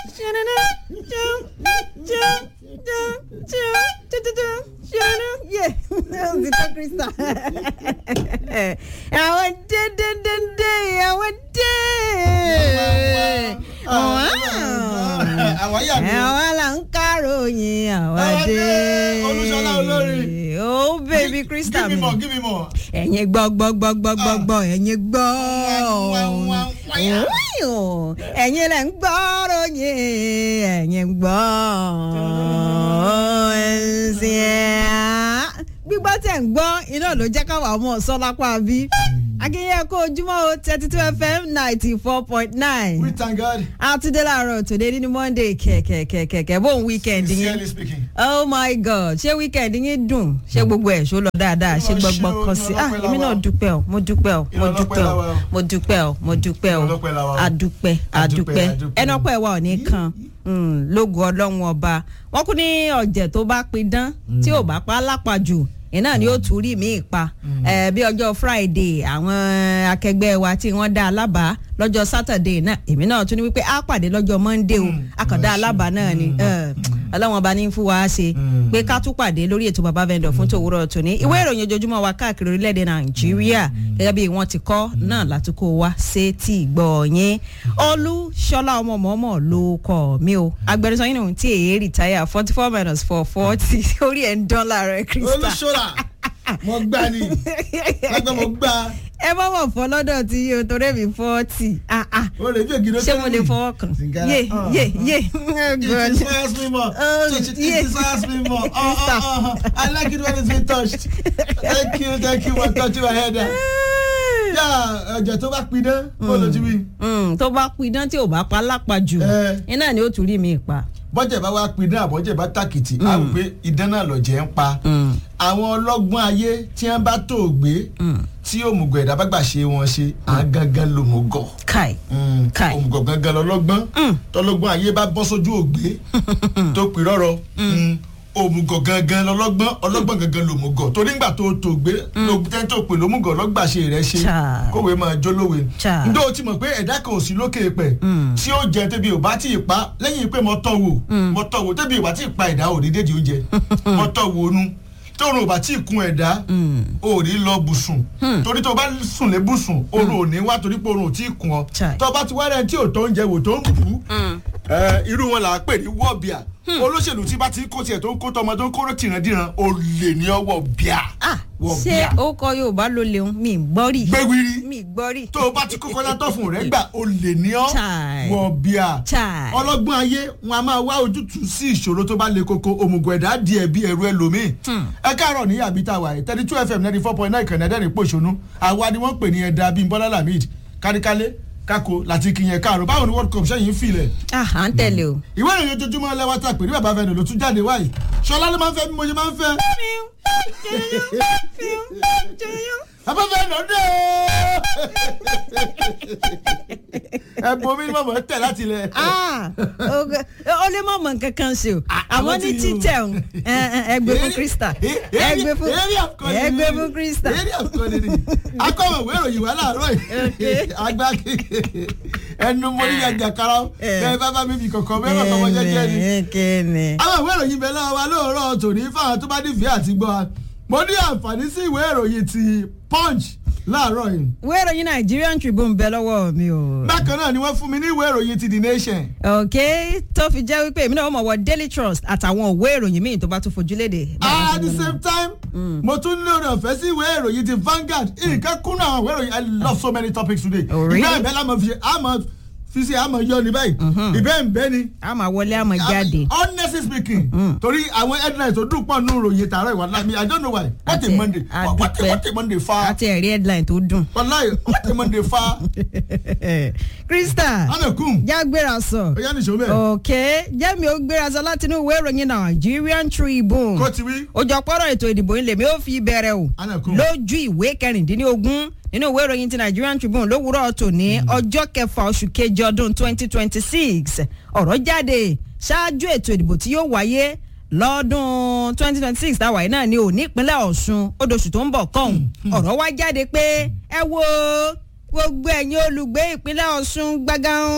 Yeah, the Krista. Àwọn dédédédé, àwọn dé. àwọn yà mí. Àwọn là ń káròyìn, àwọn Àwọn dé. dé, Olúṣọlá olórin. Oh baby Krista give me mi. more give me more. Ẹ̀yin gbọ́ gbọ́ gbọ́ gbọ́ gbọ́ gbọ́ ẹ̀yin gbọ́. Wá, wá, wá, wá. Ẹ̀yin lẹ̀ ń gbọ́ ròyìn, ẹ̀yin ń gbọ́. Ẹ̀sìn ẹ̀ gbígbọ́ tẹ̀ ń gbọ́ iná ló jẹ́ káwa ọmọ sọ́lápá bí. Akínyẹ́ kó ojúmọ́ o thirty two FM ninety four point nine. we thank God. Àtúndé láàárọ̀ tòde nínú Monday kẹ̀kẹ̀kẹ̀kẹ̀ bóun weekend yín. sincerely speaking. Oh my God ṣé weekend yín dùn ṣé gbogbo ẹ̀ ṣó lọ dáadáa ṣé Olúwa ṣe gbọgbọ o, kan sí ah ìrànlọ́pẹ́ èmi la náà wà. dúpẹ́ o mo dúpẹ́ o mo Ìrànlọ́pẹ́ dúpẹ́ la o wà o. mo dúpẹ́ o mo dúpẹ́ o Ìrànlọ́pẹ́ la wà o. adúpẹ́ adúpẹ́ Adúpẹ́, adúpẹ́. ẹnu ọpẹ́ wa ò ní kan mm, lógo ọlọ́run ọba wọn kú ní ọ̀jẹ̀ tó bá pidán tí ò bá pa á lápajù iná ni ó tún rí mi pa ẹ bí ọjọ́ Friday àwọn akẹgbẹ́ wa tí wọ́n dá alábàá lọ́jọ́ Saturday náà èmi náà tún ní wípé á pàdé lọ́jọ́ Monday o àkàndá alábàá náà ni ẹ, ọlọ́run ọba ní fún wa ṣe pé ká tún pàdé lórí ètò bàbá vendor fún tòwúrọ̀ tòní ìwé ìròyìn ojoojúmọ́ wa káàkiri orílẹ̀-èdè Nàìjíríà gẹ́gẹ́ bí wọ́n ti kọ́ náà látúkọ̀ wá sétí gbọ́ yín olú ṣọlá ọmọ mọ́mọ́ ló kọ́ mi o agbẹnusọ yín nìhun tí èyí rìtáyà forty four minus four forty orí ẹ̀ ń dán láàárọ̀ Krista olùṣọ́ra mo gbá ni lágbà mo gbá. ẹ bá wọ̀ fọ́ lọ́dọ̀ tí yóò torí mi forty ah ah o lè fi ègì ló ṣé mo lè fọwọ́ kàn yé yé yé oh It God. inspires me more. Oh, it, it yeah. inspires me more. Oh, oh, oh, oh. I like it when it's been touched. Thank you, thank you for touching my head. Yà ẹ̀jẹ̀ tó bá pidán, kó ló ti wí. Mm, tó bá pidán tí ò bá pa lápajù Eh. iná ni ó tún rí mi pa. Bọ́jẹ̀ bá wá pidán àbọ̀jẹ̀ bá tàkìtì, a rò pé idán náà lọ̀jẹ̀ ń pa. Àwọn ọlọ́gbọ́n ayé tí wọ́n bá tó gbé tí òmùgọ̀ ẹ̀dá bá gbà ṣe wọn ṣe, à ń gangan lòmùgọ̀. kai Mm, Kai. òmùgọ̀ gangan lọ́lọ́gbọ́n tọ́lọ́gbọ́n ayé bá bọ́ sójú ògbé tó pè rọ́rọ́ mm, òmùgọ̀ gangan lọ́lọ́gbọ́n ọlọ́gbọ́n gangan lòmùgọ̀ torí ńgbà tó tó gbé tẹ́ tó pè lómùgọ̀ lọ́gbà ṣe rẹ̀ ṣe Chai. kówé máa jólówe Chai. ndó o ti mọ̀ pé ẹ̀dá kan ò sí lókè pẹ̀ tí ó jẹ tẹ́bi ò bá tí ì pa lẹ́yìn pé mo tọ́ wò mo tọ́ wò tẹ́bi ò bá tí ì pa ẹ̀dá ò ní dédìí oúnjẹ mo tọ́ wò nu tóorùn ò bá tí ì kun ẹ̀dá ò ní lọ bùsùn torí tó o bá sùn lé bùsùn oorun ò ní wá torí pé oorun ò tí ì kun ọ Chai. tó o bá ti wá rẹ̀ tí ò tó oúnjẹ wò tó ń bù ú irú wọn là á pè ní wọ́ọ̀bìà olóṣèlú tí bá ti kó tiẹ̀ tó ń kó tọmọ tó ń kó tìrandíran olè ní ọwọ́ bíà ah ṣé wọ́ọ̀bìà ó kọ Yorùbá ló leun mi gbọ́ rí gbéwìrì mi gbọ́ rí. tó o bá ti kókó látọ̀ fún rẹ gbà olè ní ọ Chai. wọ́ọ̀bìà Chai. ọlọ́gbọ́n ayé wọn a máa wá ojútùú sí ìṣòro tó bá le koko òmùgọ̀ ẹ̀dá di ẹ̀bí ẹ̀rú ẹlòmíì ẹ káàárọ̀ ní àbí tá a wà yìí thirty two fm ninety four point nine kànáà dẹ́rìn pòṣónú àwa ni wọ́n pè ní ẹ̀dá bíi bọ́lá lamid káríkálé kákó láti kìyẹn káàrọ̀ báwo ni world cup sẹ́yìn ń filẹ̀ ah à ń tẹ̀lé o. ìwé ìròyìn ojoojúmọ́ lẹ́wọ́ tá a pè ní bàbá fẹ́ẹ́ ló tún jáde wáyé ṣọlá ló máa ń fẹ́ bí mo ṣe máa ń fẹ́ bàbá fẹ́ẹ́ lọ dé ẹ bomi ní mọ̀mọ́ tẹ̀ láti ilẹ̀. ah oge- ó lè mọ̀ mọ̀ nǹkan kan ṣe o àmọ́ àwọn ní tí- títẹ̀ o ẹgbẹ́ fún Krista ẹgbẹ́ fún ẹgbẹ́ fún Krista. eré àkọlé ni akọ̀wé ìwé ìròyìn wà láàárọ̀ yìí agbá kékeré ẹnu mo ní yàjà kára bẹ́ẹ̀ bá bá mi bì kọ̀kọ́ bẹ́ẹ̀ bá bá wọn jẹ́jẹ́ ni kéne. àwọn ìwé ìròyìn bẹ̀rẹ̀ lọ́wọ́ wa lóòrọ̀ tòní fáwọn tó bá nífẹ̀ẹ́ àti gbọ́ wa mo ní àǹfààní sí ìwé ìròyìn ti punch láàárọ̀ yìí ìwé ìròyìn Nigerian Tribune bẹ lọ́wọ́ mi o. bákan náà ni wọ́n fún mi ní ìwé ìròyìn ti the nation ok tó fi jẹ́ wípé èmi náà mọ̀ wọ Daily Trust àtàwọn òwe ìròyìn míì tó bá tún fojú léde. at the same time mo tún ní oore ọ̀fẹ́ sí ìwé ìròyìn ti Vanguard nǹkan kúnnà àwọn ìwé ìròyìn I love so many topics today Oh, really? ìgbà ìbẹ́ lámọ̀ fi ṣe àmọ̀ fi ṣe àmọ̀ yọ ní báyìí ìbẹ́ ń bẹ́ ni a máa wọlé a máa jáde. honestly speaking torí àwọn headlines tó dùn pọ̀ nù ròyìn tààrọ̀ ìwà lámì I don't know why what a Àti- Monday what a àdúpẹ́. what a Monday fa àti ẹ̀rí headline tó dùn. wàláyé what a Monday fa Krista anakum já gbéra sọ. oyá nìṣó mẹ́ẹ̀ ok jẹ́mi ó gbéra sọ láti inú ìwé ìròyìn Nigerian Tribune. kó ti wí òjọpọ̀rọ̀ ètò ìdìbò ilé mi ó fi bẹ̀rẹ̀ o Anakum. lójú ìwé kẹrìndínlógún nínú ìwé ìròyìn ti Nigerian Tribune lówùúrọ̀ tòní ọjọ́ kẹfà oṣù kejì ọdún twenty twenty six ọ̀rọ̀ jáde ṣáájú ètò ìdìbò tí yóò wáyé lọ́dún twenty twenty six táwa yìí náà ni ò ní ìpínlẹ̀ Ọ̀ṣun odòṣù tó ń bọ̀ kọ́hún ọ̀rọ̀ wá jáde pé ẹ wo gbogbo ẹ̀yin olùgbé ìpínlẹ̀ Ọ̀ṣun gbàgán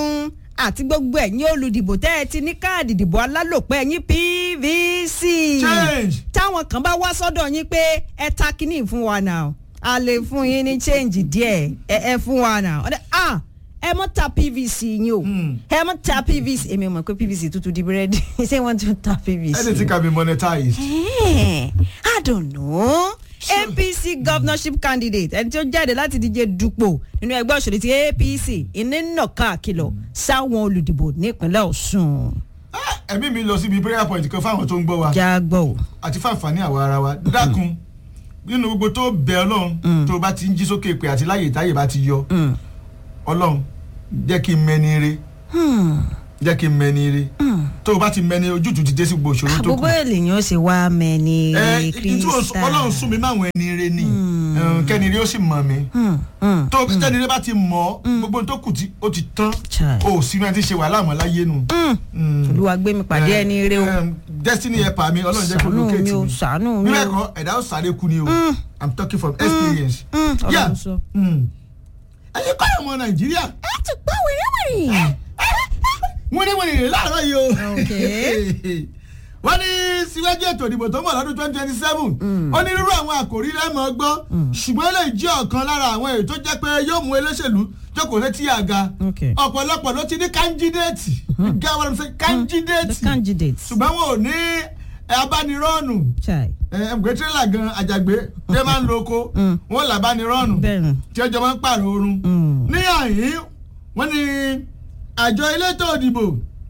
àti gbogbo ẹ̀yin olùdìbò tẹ́ ẹ ti ní káàdì ìdìbò alálòpẹ́ ẹ̀yin pvc Change. táwọn kan bá wá sọ́dọ̀ yín pé ẹ ta kínní fún wa náà a lè fún yín ní change díẹ̀ ẹ ẹ fún wa náà ọ̀dẹ ah ẹ mọ ta pvc yín o Hmm. ẹ mọ ta pvc èmi ò mọ̀ pé pvc tútù di búrẹ́dì ṣé wọ́n tún ta pvc. anything can be monetized. Eh, I don't know. APC governorship candidate ẹni tí ó jáde láti díje dupò nínú ẹgbẹ́ òṣèlú ti APC ìní nàka àkìlọ̀ sáwọn olùdìbò nípínlẹ̀ Ọ̀ṣun. Ah, ẹ̀mí mi lọ síbi prayer point kan fáwọn tó ń gbọ́ wa jágbọ́ o. àti fáǹfààní àwa ara wa dákun nínú gbogbo tó bẹ ọlọ́run tó bá ti ń jí sókè pé àti láyè táyè bá ti yọ Mm. ọlọ́run jẹ́ kí n mẹ́ni re Hmm. jẹ́ kí n mẹ́ni re tó o bá ti mẹ́ni ojútùú ti dé sí gbogbo ìṣòro tó kù. àbúgbò èlèyàn ṣe wá mẹ́ni ẹ ìtú kírísítà. ọlọ́run sún mi máwọn ẹni re ni Eh, kẹ́ni rí ó sì mọ̀ mi Hmm, hmm. tó kẹ́ni rí bá ti mọ̀ ọ́ gbogbo tó kù tí ó ti tán Chai. o ò sí ní ẹni tí ń ṣe wàhálà mọ́ láyé nu. Hmm. Mm. olúwa gbé mi pàdé Eh, ẹni rẹ o eh, destiny helper mi ọlọ́run jẹ́ kó ṣàánú lókè mi tì o mí ṣàánú mi nílẹ̀ o. kọ́ ẹ̀dá ó sáré kú ni o i'm talking from experience. Hmm, Yeah. ọlọ́run sọ. Mm. ẹ̀yin kọ́ ọmọ nàìjíríà ẹ ti gbọ́ wẹ̀rẹ̀wẹ̀rẹ̀. wọ́n ní wọ́n ní láàárọ̀ yìí o. Okay. wọ́n ní síwájú ètò ìdìbò tó ń bọ̀ lọ́dún twenty twenty seven onírúurú àwọn àkòrí lẹ́mọ̀ gbọ́ ṣùgbọ́n lè jẹ́ ọ̀kan lára àwọn èyí tó jẹ́ pé yóò mú olóṣèlú jókòó létí àga Okay. ọ̀pọ̀lọpọ̀ ló ti ní kándídéètì gẹ́gẹ́ wọ́n ṣe the kándídéètì candidate. ṣùgbọ́n wọn ò ní abánirọ́ọ̀nù Chai. ẹ̀ẹ́dẹ̀gbẹ́ tírélà gan àjàgbé tí ẹ máa ń lo oko Mm. wọn là abánirọ́ọ̀nù bẹ́ẹ̀ni. tí ọjọ́ máa ń pààrọ̀ oorun Mm. ní àyín wọ́n ní àjọ elétò òdìbò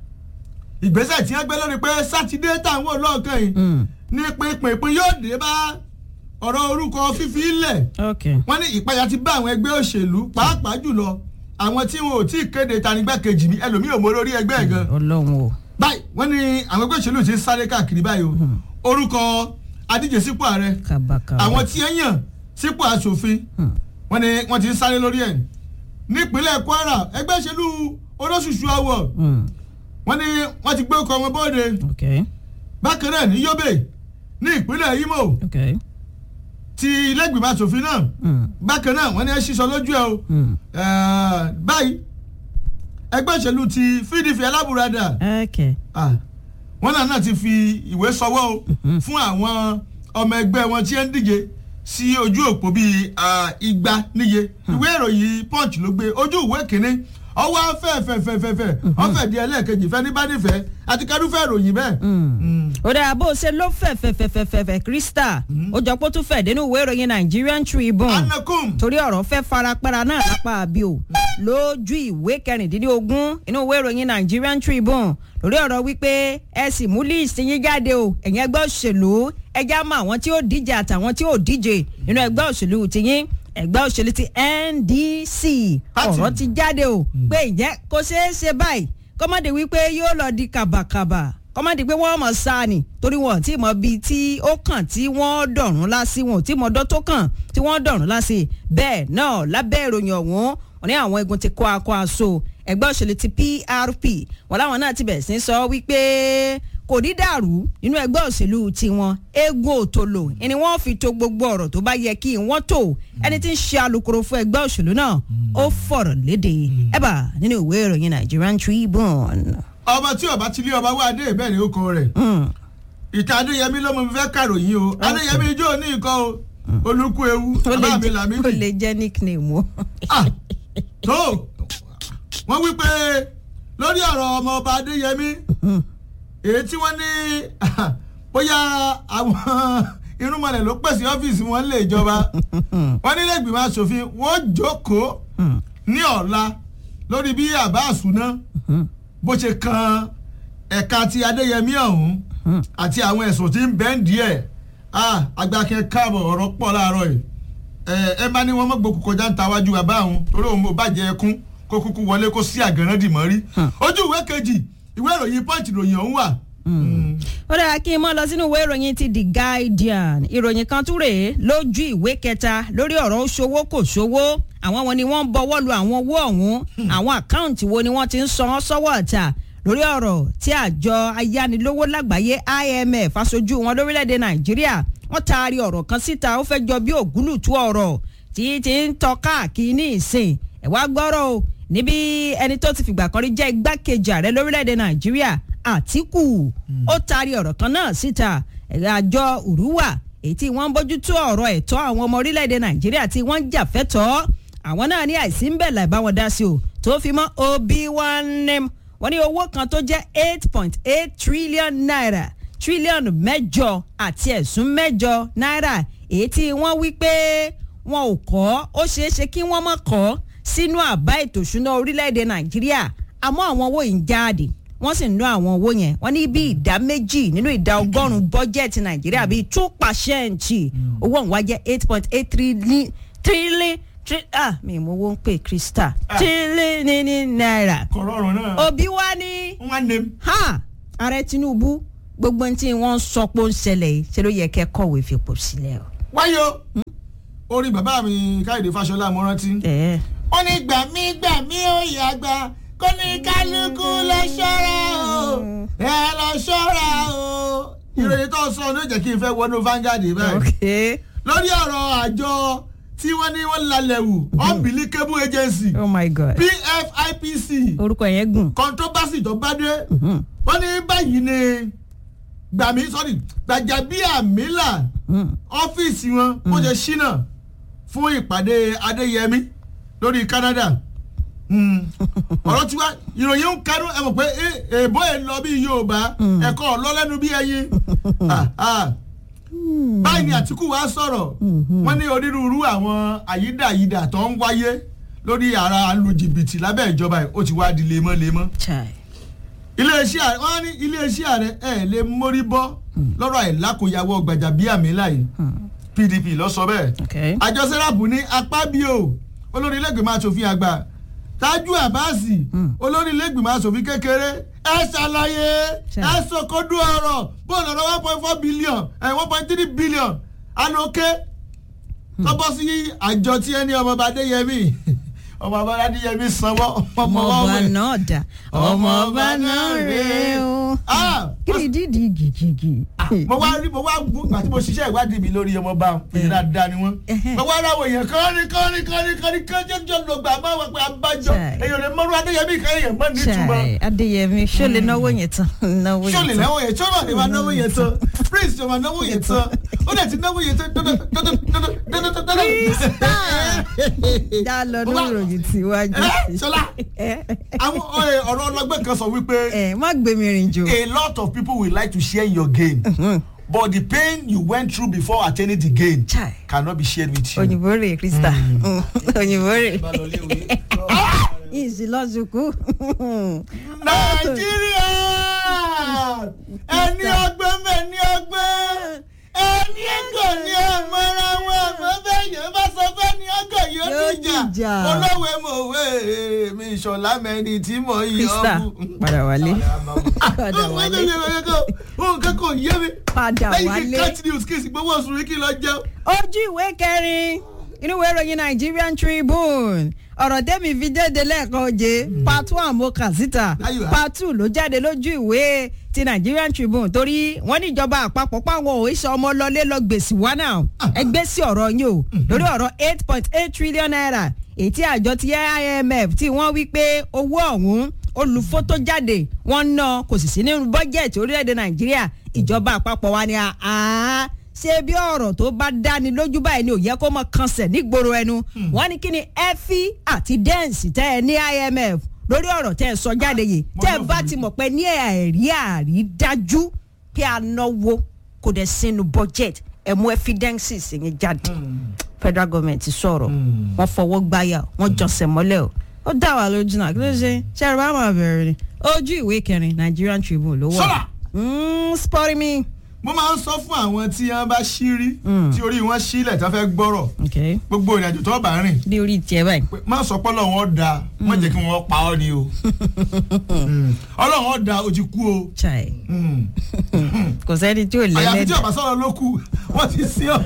ìgbésẹ̀ tí wọ́n gbé lórí pé sátidé táwọn olóòkàn yìí Mm. ní pinpin yóò dé bá ọ̀rọ̀ orúkọ fífi ilẹ̀ okay. wọ́n ní ìpayà ti bá àwọn ẹgbẹ́ òṣèlú pàápàá jùlọ àwọn tí wọn ò tí ì kéde tanigbákejì mi ẹlòmíì ò mọ lórí ẹgbẹ́ ẹ̀ gan ọlọ́run o. báyìí wọ́n ní àwọn ẹgbẹ́ òṣèlú ti ń sáré káàkiri báyìí o orúkọ adíje sípò ààrẹ kábàkàbà. àwọn tí ẹ yàn sípò aṣòfin Hmm. wọ́n ní wọ́n ti ń sáré lórí ẹ̀ nípínlẹ̀ Kwara ẹgbẹ́ òṣèlú olóṣùṣù awọ Mm. wọ́n ní wọ́n ti gbé ọkọ̀ wọn bóde okay. bákan náà ní Yobe ní ìpínlẹ̀ Imo okay. ti ilé-ìgbìmọ̀ aṣòfin náà Mm. bákan náà wọ́n ní ẹ sísọ lójú ẹ o Mm. Eh, báyìí ẹgbẹ́ òṣèlú ti PDP alábùradà okay. Ah, wọ́n náà náà ti fi ìwé sọwọ́ o fún àwọn ọmọ ẹgbẹ́ wọn tí ẹ ń díje sí ojú òpó bíi ah, igba níye ìwé ìròyìn punch ló gbé ojú ìwé kínní ọwọ́ fẹ́ẹ̀fẹ́ẹ̀fẹ́ẹ̀fẹ́ ọ̀fẹ́ di ẹlẹ́ẹ̀kejì fẹ́ ní bá nífẹ̀ẹ́ àti kádùfẹ́ ìròyìn bẹ́ẹ̀. Mm. ó dáa bó o ṣe ló fẹ̀ fẹ̀ fẹ̀ fẹ̀ fẹ̀ fẹ̀ krista ó jọ pé ó tún fẹ̀ dénú ìwé ìròyìn Nigerian Tribune anakum torí ọ̀rọ̀ fẹ́ farapẹ́ra náà lápá àbí o lójú ìwé kẹrìndínlógún inú ìwé ìròyìn Nigerian Tribune lórí ọ̀rọ̀ wípé ẹ sì mú líìsì yín jáde o ẹ̀yin ẹgbẹ́ òṣèlú ẹjá mọ àwọn tí ó díje àtàwọn tí ó díje nínú ẹgbẹ́ òṣèlú tiyín ẹgbẹ́ òṣèlú ti NDC Party. ọ̀rọ̀ ti jáde o pé ìjẹ́ kó ṣeé ṣe báyìí kọ́mọ́dé wípé yóò lọ di kàbàkàbà kọ́mọ́dé pé wọ́n mọ̀ sáà ni torí wọn ò tí mọ bíi tí ó kàn tí wọ́n dọ̀rùn lásì wọn ò tí mọ ọdọ́ tó kàn tí wọ́n dọ̀rùn lásì bẹ́ẹ̀ náà lábẹ́ ìròyìn ọ̀hún wọn ní àwọn egun ti kó akọ aṣọ ẹgbẹ́ òṣèlú ti PRP wọn láwọn náà ti bẹ̀rẹ̀ sí sọ wípé kò ní dàrú nínú ẹgbẹ́ òṣèlú tiwọn eégún òtòlò ni wọ́n fi to gbogbo ọ̀rọ̀ tó bá yẹ kí wọ́n tó ẹni tí ń ṣe alukoro fún ẹgbẹ́ òṣèlú náà ó fọ̀rọ̀ léde ẹ̀bà nínú ìwé ìròyìn Nigerian Tribune. ọba tí ọba ti lé ọba wá dé bẹ́ẹ̀ ni ó kọ rẹ̀ Mm. ìta adéyẹmí ló mọ mi fẹ́ kàròyìn o adéyẹmí ijó ní nǹkan o olùkú ewu ó lè bàbá mi jẹ́- làmídì. ó lè jẹ́ nickname o. Ah, tó wọ́n wí pé lórí ọ̀rọ̀ ọmọ ọba adéyẹmí èyí tí wọ́n ní bóyá àwọn irúnmọlẹ̀ ló pèsè ọ́fíìsì wọn lè jọba wọ́n nílé ìgbìmọ̀ asòfin wọ́n jókòó ní ọ̀la lórí bí àbá àsúná bó ṣe kan ẹ̀ka ti adéyẹmí ọ̀hún àti àwọn ẹ̀sùn tí ń bẹ́ẹ̀ díẹ̀ agbákin káàbọ̀ ọ̀rọ̀ pọ̀ láàárọ̀ yìí ẹ ẹ bá ní wọn mọ gbòkú kọjá ń ta wájú bàbá àwọn torí òun ò bàjẹ́ ẹkún kó kúkú wọlé kó sí àgànná dì mọ́ rí ojú ìwé kejì ìwé ìròyìn punch ìròyìn ọ̀hún wà. ó dára kí n mọ́ lọ sínú ìwé ìròyìn ti The Guardian ìròyìn kan tún rèé lójú ìwé kẹta lórí ọ̀rọ̀ ó ṣòwò kò ṣòwò àwọn wọn ni wọ́n ń bọwọ́ lu àwọn owó ọ̀hún àwọn àkáǹtì wo ni wọ́n ti ń san án sọ́wọ́ ọ̀tà lórí ọ̀rọ̀ tí àjọ ayánilówó lágbàáyé IMF aṣojú wọn lórílẹ̀‐èdè Nàìjíríà wọ́n taari ọ̀rọ̀ kan síta ó fẹ́ jọ bí ògúlùtú ọ̀rọ̀ tí ti ń tọ́ káàkiri ní ìsìn ẹ̀ wá gbọ́rọ̀ o níbi ẹni tó ti fìgbà kan rí jẹ́ igbákejì ààrẹ lórílẹ̀‐èdè nàìjíríà àtìkù ó taari ọ̀rọ̀ kan náà síta àjọ òrùwà èyí tí wọ́n ń bójútó ọ̀rọ̀ ẹ̀tọ́ àwọn ọmọ orílẹ̀‐èdè nàìjíríà tí wọ́n ń jà fẹ́tọ̀ọ́ àwọn náà ní àìsí ń bẹ̀ láì bá wọn dá sí o tó fi mọ́ obi one wọ́n ní owó kan tó jẹ́ eight point eight trillion naira tírílíọ̀nù mẹ́jọ àti ẹ̀sùn mẹ́jọ náírà èyí tí wọ́n wí pé wọn ò kọ́ ó ṣeé ṣe kí wọ́n mọ̀ kọ́ sínú àbá ètò ìṣúná orílẹ̀-èdè nàìjíríà àmọ́ àwọn owó yìí ń jáde wọ́n sì ń ná àwọn owó yẹn wọ́n ní bí ìdá méjì nínú ìdá ọgọ́rùn-ún bọ́jẹ̀tì nàìjíríà bíi two percent owó òun wá jẹ́ eight point eight trillion ah mi mo wo ń pè krista trillion ní náírà kọ̀rọ̀rùn náà. òbí wa ní wọ́n ní. ha ààrẹ tinubu gbogbo tí wọ́n sọ pé ó ń ṣẹlẹ̀ yìí ṣe ló yẹ kẹ́ kọ̀wé fipò sílẹ̀ o. wáyé o orí bàbá mi káyọ̀dé fáṣọlá mo rántí. wọ́n ní gbàmí gbàmí ó yàgbà kó ní kálukú lọ ṣọ́ra o ẹ lọ ṣọ́ra o. ìròyìn tó sọ ló jẹ́ kí n fẹ́ wọnú Vanguard báyìí. lórí ọ̀rọ̀ àjọ tí wọ́n ní wọ́n lálẹ́ wù unbelievable agency oh my god PFIPC orúkọ yẹn gùn. controversy tó bá dé wọ́n ní báyìí ni gbàmí sọ́rí gbàjàbíàmílà ọ́fíìsì wọn ó jẹ́ ṣínà fún ìpàdé adéyẹmí lórí Canada ọ̀rọ̀ tiwa ìròyìn ń kánú ẹ mọ̀ pé èèbó ẹ̀ lọ bí Yorùbá ẹ̀kọ́ ọ̀lọ́lẹ́nu bí ẹyin báyìí ni Àtìkù wa sọ̀rọ̀ wọ́n ní onírúurú àwọn àyídàyídà tó ń wáyé lórí ara lu jìbìtì lábẹ́ ìjọba ẹ̀ ó ti wá di lemọ́lemọ́ iléeṣẹ́ ààrẹ wọ́n ní iléeṣẹ́ ààrẹ ẹ̀ lè mórí bọ́ lọ́rọ̀ àìlákòyàwó Gbajabiamila yìí PDP ló sọ bẹ́ẹ̀ àjọ sẹ́ráàpù ní apábíò olórí ilé-ìgbìmọ̀ asòfin àgbà Tájú Àbáàsì olórí ilé-ìgbìmọ̀ asòfin kékeré ẹ ṣàlàyé ẹ sọkọdún ọ̀rọ̀ bóun lọ́rọ̀ one point four billion one point three billion alókè tọ́bọ̀ sí àjọ tí ẹni ọmọ Adéyẹmí ọmọ ọba adéyẹmí sanwó ọmọ ọba náà dà ọmọ ọba náà rè o. kí ni dídì gìgìgì. mo wá rí mo wá gbọ́ àti mo ṣiṣẹ́ ìwádìí mi lórí ọmọọba èyí dáadáa ni wọ́n. mo wá ráwọ̀ èèyàn kọ́ni kọ́ni kọ́ni kọ́ni kọ́jọ́jọ́ ló gbà máa wọ pé abájọ èèyàn lè mọ́rú adéyẹmí kan èèyàn mọ́ nítumọ̀. adéyẹmí ṣó lè náwó yẹn tán náwó yẹn tán. ṣó lè náwó yẹn tán ṣó lè náwó yẹn tán prince ṣó máa náwó yẹn tán ó dẹ̀ ti náwó yẹn tán dá lọ lórí ìròyìn tíwájú. ṣọlá àwọn ọ̀rọ̀ ọlọ́gbẹ́ kan sọ wípé. ẹ má gbé mi rìn jò. a lot of people will like to share your gain. but the pain you went through before attaining the gain Chai. cannot be shared with you. òyìnbó rè krista òyìnbó rè yìí sì lọ sùkú. nàìjíríà ẹni ọgbẹ́ mẹ́ni ọgbẹ́ ẹni ẹgọ ni ọmọra wọn àmọ́ bẹ́ẹ̀ yẹn bá sọ fẹ́ ni ọgọ yóò Yóò dìjà dìjà. olówó mọ̀wé mi ìṣọ̀lá mẹ́ni tí mo yí krista ọ́ padà wálé padà wálé ohun kankan yé mi padà lẹ́yìn kí wálé. káàtì news kí n sì gbowó oṣù rí kí n lọ jẹun. ojú ìwé kẹrin inú ìwé ìròyìn Nigerian Tribune ọ̀rọ̀ tẹ́mi fi jáde lẹ́ẹ̀kan oje part one mo kà síta Ayọ̀. part two ló jáde lójú ìwé ti Nigerian Tribune torí wọ́n ní ìjọba àpapọ̀ páwọn òṣìṣẹ́ ọmọ lọlé lọ gbèsè wá náà ẹgbẹ́ sí ọ̀rọ̀ yín o lórí ọ̀rọ̀ eight point eight trillion naira èyí tí àjọ ti IMF tí wọ́n wí pé owó ọ̀hún olùfótó jáde wọ́n ná kò sì sí nínú bọ́jẹ̀tì orílẹ̀-èdè Nàìjíríà ìjọba àpapọ̀ wa ni àá ṣé bí ọ̀rọ̀ tó bá dáni lójú báyìí ni ò yẹ kó mọ̀ kànṣẹ̀ nígboro ẹnu wọ́n ní kí ni efi àti dẹ́ǹsì tẹ́ ẹ ní IMF lórí ọ̀rọ̀ tẹ́ ẹ sọ jáde yìí mo tẹ́ ẹ lọ bá fún ti mọ̀ pé ní ẹ̀rí àrídájú pé a náwó kò dẹ̀ sínú budget ẹ mú evidences yẹn jáde federal government sọ̀rọ̀ wọ́n fọwọ́ gbáyà wọ́n jọ̀sẹ̀ mọ́lẹ̀ o ó dá wa lójú náà kí ló ṣe ṣe ẹ̀rọ bá máa bẹ̀rẹ̀ ni ojú ìwé kẹrin Nigerian Tribune ló wà. Sọ́là! Mm, spọ́rí mi. mo máa ń sọ fún àwọn tí wọ́n bá ṣírí tí orí wọn sílẹ̀ tó fẹ́ gbọ́rọ̀ Okay. gbogbo ìrìnàjò tó bá rìn bí orí tiẹ̀ báyìí. pé má sọ pé ọlọ́run ó da má jẹ́ kí wọ́n pa ọ́ ni o Mm. ọlọ́run ó da o ti kú o chai Mm. kò sẹ́ni tí ò àyàfi tí lẹ́lẹ́dẹ̀. ọba sọ̀rọ̀ ló kù wọ́n ti sí ọ.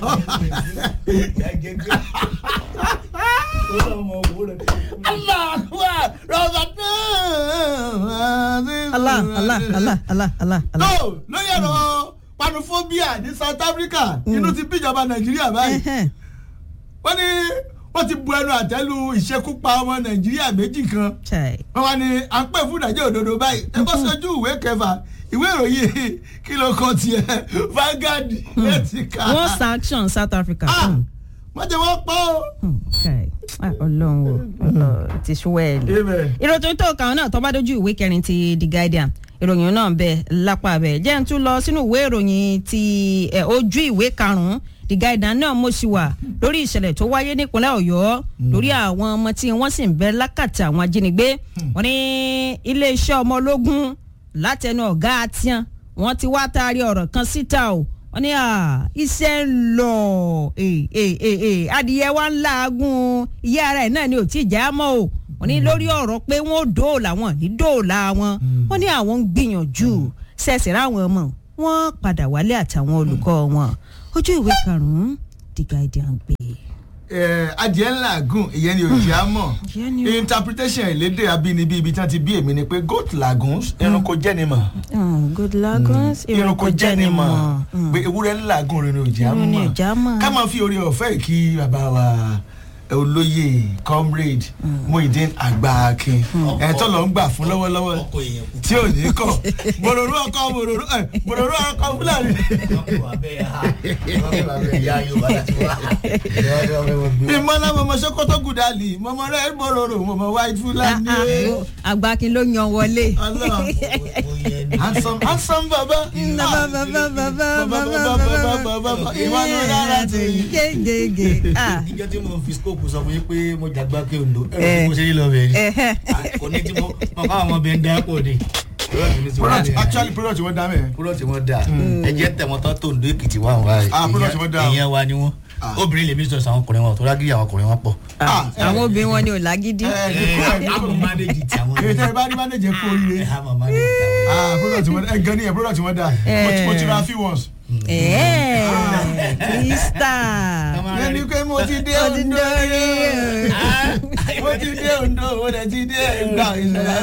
aláàkúwà rọ̀bà náà. Allah Allah Allah Allah Allah Allah. no lórí ẹ̀rọ panophobia ní South Africa inú ti bíjọba Nàìjíríà báyìí Ẹhẹ́n. wọ́n ní ó ti bu ẹnu àtẹ́lu ìṣekúpa ọmọ nàìjíríà méjì kan Chai. wọ́n wá ní à ń pè fún ìdájọ́ òdodo báyìí ẹ bọ́ sójú ìwé kẹfà ìwé ìròyìn kí ló kọ tiẹ̀ Vanguard lẹ́tì ká wọ́n sanction South Africa. Ah, Hmm. wọ́n ti wọ́n pọ́ o. Hmm. Chai. Ah, Ọlọ́run o Ọlọ́run ti ṣúwẹ́ẹ̀lì. Amen. ìròyìn tó kàn náà tó bá dójú ìwé kẹrin ti The Guardian ìròyìn náà bẹ lápá bẹ jẹ́ ń tún lọ sínú ìwé ìròyìn ti ẹ, ojú ìwé karùn-ún The Guardian náà mo sì wà lórí ìṣẹ̀lẹ̀ tó wáyé nípínlẹ̀ Ọ̀yọ́ lórí àwọn ọmọ tí wọ́n sì ń bẹ lákàtà àwọn ajínigbé wọ́n ní iléeṣẹ́ ọmọ ológun látẹnu ọ̀gá àtián wọ́n ti wá taari ọ̀rọ̀ kan síta o wọ́n ní à, iṣẹ́ ń lọ Eh, eh, eh, eh, adìyẹ wa ń laagun ìyá ara ẹ̀ náà ni ò tí ì já mọ́ o wọ́n ní lórí ọ̀rọ̀ pé wọ́n ò dóòlà wọn ní dóòlà wọn wọ́n ní àwọn ń gbìyànjú ṣẹ̀ṣẹ̀ ráwọn ọmọ wọn padà wálé àtàwọn olùkọ́ wọn ojú ìwé karùn-ún The Guardian gbé. Eh, adìẹ ńlá gùn ìyẹn ni òjì á mọ̀ Ìyẹn ni o. interpretation ìlédè abínibí ibi tí wọ́n ti bí èmi ni pé goat lagoons ẹranko jẹ́ ni mọ̀ Mm, good lagos ẹranko jẹ́ ni mọ̀ pé ewúrẹ́ ńlá gùn rẹ̀ ni òjì á Irun ni mọ̀ òjì á mọ̀. ká máa fi orí ọ̀fẹ́ kí bàbá wa olóyè comrade Muyideen Àgbàakin ẹ̀ tó lọ ń gbà fún lọ́wọ́lọ́wọ́ ọkọ èèyàn kù. tí ò ní kọ̀ bòròrò ọkọ bòròrò ẹ̀ bòròrò ọkọ fúlàní. ọkọ wa bẹ́ẹ̀ ha ọkọ wa bẹ́ẹ̀ ya yorùbá láti wá. ìmọ̀lá mọ̀mọ́ sokoto gudali mọ̀mọ́ rẹ̀ bòròrò mọ̀mọ́ white fúlàní. Àgbàkin ló yan wọlé. Ọlọ́run. handsome handsome baba. ìwádìí rárá ti yí. gégége. Ah, níjọ́ tí mo fi scope sọ fún yín pé mo jàgbá kí ondo Eh. ẹ̀rọ mo ṣe rí lọ bẹ̀rẹ̀ ni ẹ̀hẹ́. kò ní tí mo mọ káwọn ọmọ bẹ́ẹ̀ ń dá pọ̀ ni. product actually product wọn dá mẹ́. product wọn dà ẹjẹ tẹmọtọ tó ń do èkìtì wà wá Ah, product wọn dà o. ìyẹn wa ni wọn obìnrin lèmi sọ àwọn ọkùnrin wọn tó rágìrì àwọn ọkùnrin wọn pọ̀. Ah, àwọn obìnrin wọn ni ò lágídí. ẹ ẹ kó ẹ àmọ́ kó manage ti àwọn èyí tẹ́ ẹ bá ní manager kó oríire. ẹ àmọ́ manage ti àwọn. ah product wọn ẹ gan ni ẹ product wọn dá Mo ti- mo ti ra few ones. ẹ̀ẹ́ krista. yẹn ni pé mo ti dé Ó ti Ondo dórí rí o. mo ti dé Ondo mo dẹ̀ ti dé ìgbà ìṣẹ̀lẹ̀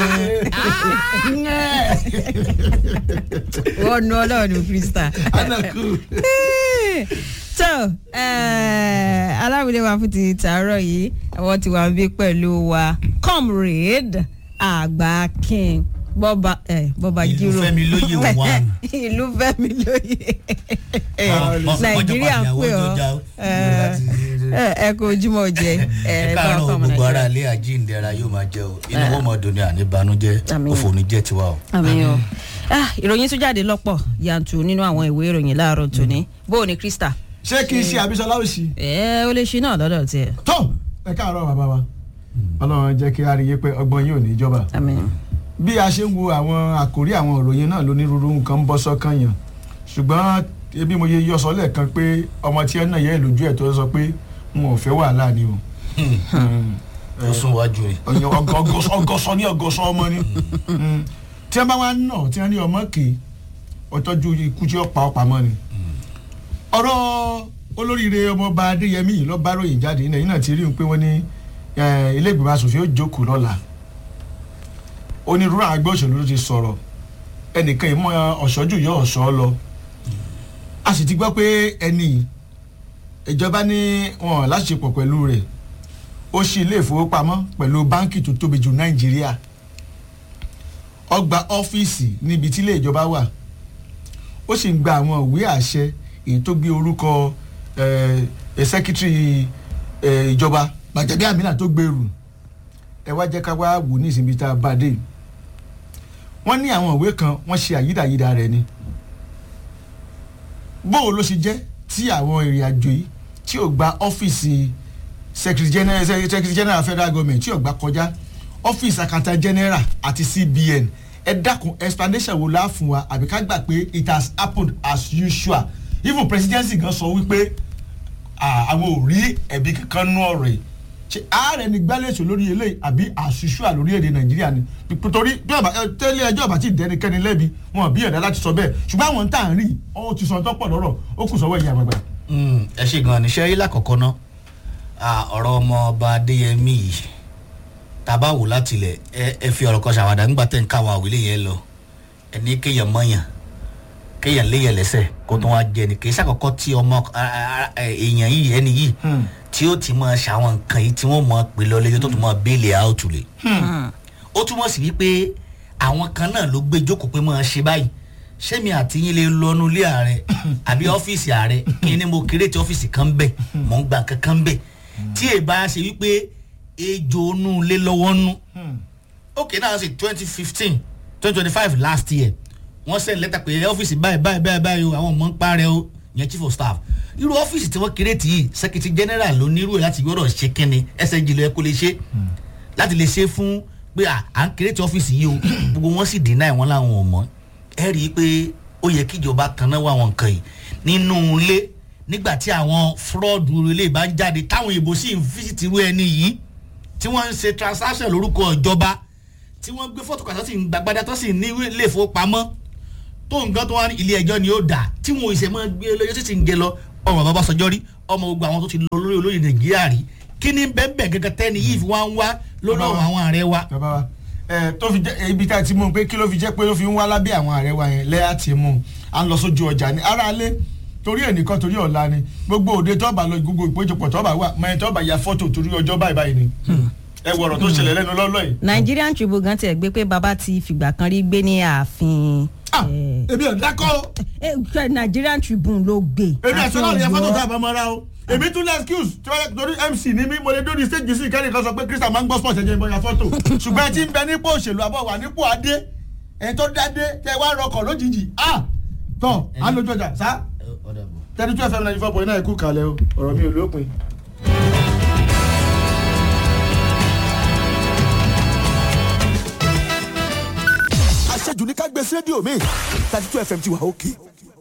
wọ́n nu ọlọ́run krista. anaku. tó aláwìlẹ̀ wa fún ti tàárọ̀ yìí àwọn ti wà bí pẹ̀lú wa comrade Àgbàkin bọ́ba ẹ̀ bọ́ba Ìlú jírò Fẹ́mi Lóyè one. ìlú Fẹ́mi Lóyè Mọ- mọ- Nàìjíríà ń mọ́jọ́ pè padà ọ́ wọ́n jọjà ó. ẹ ẹ kò ojúmọ́ jẹ ẹ bá káàárọ̀ ọkọ ọmọ gbogbo ara Nàìjíríà. ilé àjíǹdẹ̀ra yóò máa jẹ́ o inú wọn mọ̀ dùn ní àníbanújẹ́ Àmín. òfò ní jẹ́ tiwa o. àmì o Ah, ìròyìn tún jáde lọ́pọ̀ yanturu nínú àwọn ìwé ìròyìn láàárọ̀ tòní bó o ní krista ṣé kì í ṣe àbísọ́lá òsì. ẹ ó lè ṣe náà lọ́dọ̀ tiẹ̀ tó ẹ káàárọ̀ bàbá wa ọlọ́run jẹ́ kí a rí i pé ọgbọ́n yóò ní ìjọba àmì bí a ṣe ń wo àwọn àkórí àwọn ìròyìn náà lónírúurú nǹkan ń bọ́ sọ́kàn yàn ṣùgbọ́n ebi mo yẹ yọsọ lẹ́ẹ̀kan pé ọmọ tí ẹ náà yẹ lójú ẹ̀ tó sọ pé n ò fẹ́ wàhálà ni o ó sún wájú rẹ̀. Ọyàn ọgọsọ ọgọsọ ní ọgọsọ ọmọ ni Mm. tí wọn bá wá nà tí wọn ní ọmọ kì í ọtọjú ikú tí ó pa ọ pamọ́ ni. ọ̀rọ̀ olóríire ọmọọba adéyẹmí yìí ló bá ròyìn jáde ilẹ̀ yìí náà ti rí i pé wọ́n ní eh, ilé ìgbìmọ̀ asòfin ó jókòó lọ́la onírúurú àgbẹ̀ òṣèlú ló ti sọ̀rọ̀ ẹnìkan ìmọ̀ ọ̀ṣọ́jú yọ ọ̀ṣọ́ lọ a sì ti gbọ́ pé ẹni yìí, ìjọba ní wọn láṣepọ̀ pẹ̀lú rẹ̀ ó ṣí ilé ìfowópamọ́ pẹ̀lú báńkì tó tóbi jù nàìjíríà ó gba ọ́fíìsì níbi tí ilé ìjọba wà ó sì ń gba àwọn ìwé àṣẹ èyí tó gbé orúkọ sẹ́kítírì ìjọba gbàjẹ́bí àmínà tó gbèrú ẹ wá jẹ́ ká wá wò ní ìsinmi tá a bá dé wọ́n ní àwọn ìwé kan wọ́n ṣe àyídàyídà rẹ̀ ni bóò ló ṣe jẹ́ tí àwọn ìrìn àjò yìí tí ò gba ọ́fíìsì secretary general secretary general federal government tí ò gbà kọjá ọ́fíìsì accountant general àti cbn ẹ dákun explanation wo la fún wa àbí ká gbà pé it has happened as usual even presidency gan sọ wípé ah, àwọn ò rí ẹ̀bí kankan nú ọ̀rọ̀ yìí ṣe ààrẹ ni gbálẹ̀sọ lórí eléyìí àbí as usual lórí èdè nàìjíríà ni torí bí ọba ẹ, tẹ́lẹ̀ ẹjọ́ ọba tí dẹnikẹ́ni lẹ́bi wọn bí ẹ̀dá láti sọ bẹ́ẹ̀ ṣùgbọ́n àwọn tá à ń rí ọ ti sọ tọ́pọ̀ lọ́rọ̀ ó kù sọ́wọ́ ìyá àgbàgbà. Mm, ẹ ṣe gan ni ṣe rí lákọ̀ọ́kọ́ ná ọ̀rọ̀ ọmọ ọba adéyẹmí yìí tàbá wò láti ilẹ̀ ẹ ẹ fi ọ̀rọ̀ kan ṣàwádà nígbà tẹ̀ ń káwọn àwílé yẹn lọ ẹni kéèyàn mọ̀yàn kéèyàn léyàn lẹ́sẹ̀ kó tó wá jẹ ni kì í ṣàkọ́kọ́ tí ọmọ a- a- a- èèyàn yìí ẹni yìí tí tí ó ti máa ṣàwọn nǹkan yìí tí wọ́n mọ̀ pé lọ lẹ́yìn tó tún máa bẹ́ẹ̀lì àwòtúlẹ̀ ó túmọ̀ sí wípé àwọn kan náà ló gbé jókòó pé máa ṣe báyìí sẹ́mi àti yín lè lọ́nu ilé ààrẹ àbí ọ́fíìsì ààrẹ kí ni mo kéré tí ọ́fíìsì kan bẹ̀ mò ń gba nǹkan kan bẹ̀ tí èyí bá ṣe wípé ejò onú lé lọ́wọ́ nú ok náà ṣe twenty fifteen twenty twenty five last year wọ́n send lẹ́tà pé ọ́fíìsì báyìí báyìí báyìí báyìí o àwọn ọmọ ń parẹ́ o yẹn chief of staff irú ọ́fíìsì tí wọ́n kéré tì yìí secretary general ló nírú ẹ̀ láti gbọ́dọ̀ ṣe kínni SNG ló yẹ kó lè ṣe láti lè ṣe fún pé à à ń kéré tí ọ́fíìsì yìí o gbogbo wọn sì deny wọn láwọn ò mọ̀ ẹ rí i pé ó yẹ kíjọba tanná wá àwọn nǹkan yìí nínú ilé nígbà tí àwọn fraud ilé bá ń jáde táwọn èèbò sì ń fíṣítì irú ẹni yìí tí wọ́n ń ṣe transaction lórúkọ ìjọba tí wọ́n gbé fọ́tò kàtó sì ń gbàgbádá tó sì ní ilé ìfowópamọ́ tó nǹkan tó wá ní ilé ẹjọ́ ni ó dà tí wọn ò ṣe máa gbé lọ́jọ́ sì ti ń gé lọ ọmọ bàbá sọjọ́ rí ọmọ gbogbo àwọn tó ti lọ lórí olóyè nàìjíríà rí kí ni bẹ́ẹ̀ gẹ́gẹ́ tẹ́ni yìí fi wá ń wá lórí ọ̀rọ̀ àwọn ààrẹ wa. bàbá wa ẹ tó fi jẹ ibi tá a ti mú un pé kí ló fi jẹ pé ló fi ń wá lábẹ́ àwọn ààrẹ wa yẹn lẹ́yà ti mú un à ń lọ sójú ọjà ní aráalé torí ẹnìkan torí ọ̀la ni gbogbo òde tọ́ba lọ gbogbo ìpéjọpọ̀ tọ́ba wà mọ tọ́ba ya fọ́tò torí ọjọ́ báyìí báyìí ni ẹ wọ̀rọ̀ tó ṣẹlẹ̀ lẹ́nu lọ́lọ́ yìí. Nigerian Tribune gan tiẹ̀ gbé pé bàbá ti fìgbà kan rí gbé ní ààfin. ah eh, èmi ò dákọ́ eh, ṣe Nigerian Tribune ló gbé. èmi àti ọlọ́run yẹn fọ́tò tá a Ọ̀yọ́. bá mọ́ra o èmi tún lẹ́ excuse tí wọ́n torí MC ní mí mo lè dóni stage sí kẹ́ni kan sọ pé Christian máa ń gbọ́ sports ẹ̀jẹ̀ ìbọn fọ́tò ṣùgbọ́n ẹ ti ń bẹ nípò òṣèlú àbọ̀ wà nípò adé ẹ̀ tó dádé tẹ wá rọkọ̀ lójijì ah tọ́ á lójú ọjà sá thirty two fm ninety four point nine kú kalẹ̀ o ọ̀rọ̀ mi ò lópin. àṣejù ní ká gbé sí rédíò mi thirty two fm ti wà òkè